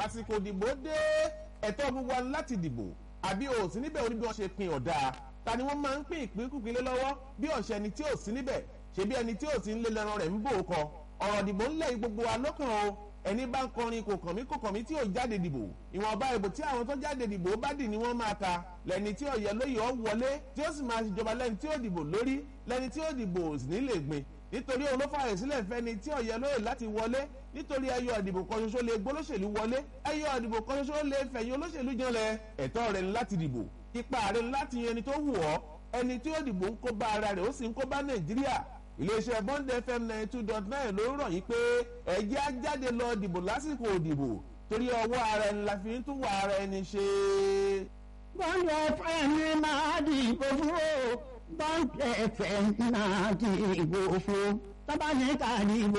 àsìkò ìdìbò dé ẹ̀tọ́ gbogbo wa láti dìbò àbí o sí níbẹ̀ oní bí wọ́n ṣe pin ọ̀dà ta ni wọ́n máa ń pín ìpínkùpín lé lọ́wọ́ bí ọ̀sẹ̀ ẹni tí ò sí níbẹ̀ ṣebí ẹni tí ò sí nílé lẹ́ran rẹ̀ ń bò ó kọ ọ̀rọ̀ ìdìbò ńlẹ̀ gbogbo wa lọ́kàn o ẹni bá ń kọrin kò kàn mí kò kàn mí tí ò jáde dìbò ìwọ̀nba ìbò tí àwọn tó jáde dìbò bá dì ní wọ́n máa ta lẹ́ni tí ọ̀yẹ́ lóye ọ̀ wọlé tí ó sì máa ṣèjọba lẹ́ni tí ó dìbò lórí lẹ́ni tí ó dìbò sì ní lè gbìn nítorí òun ló fààyè sílẹ̀ fẹ́ni tí ọ̀yẹ́ lóye láti wọlé nítorí ẹyọ ìdìbò kan ṣoṣo lè gbólóṣèlú wọlé ẹyọ ìdìbò kan ṣoṣo lè fẹ̀yìn olóṣèlú janlẹ̀ ẹ̀tọ́ rẹ̀ láti dìbò ipa rẹ̀ láti yan ẹni tó wù ọ́ ẹni tí ó dìbò ń kó bá ara rẹ̀ ó sì ń kó bá nàìjíríà iléeṣẹ́ bond fm ninety two dot nine ló rọ̀ yín pé ẹ̀jẹ̀ á jáde lọ dìbò lásìkò òdìbò torí ọwọ́ ara ẹni la fi ń tún wà ara ẹni ṣe. bond fm máa dìbò fún o bond fm máa dìbò fún tọ́ba ní ká dìbò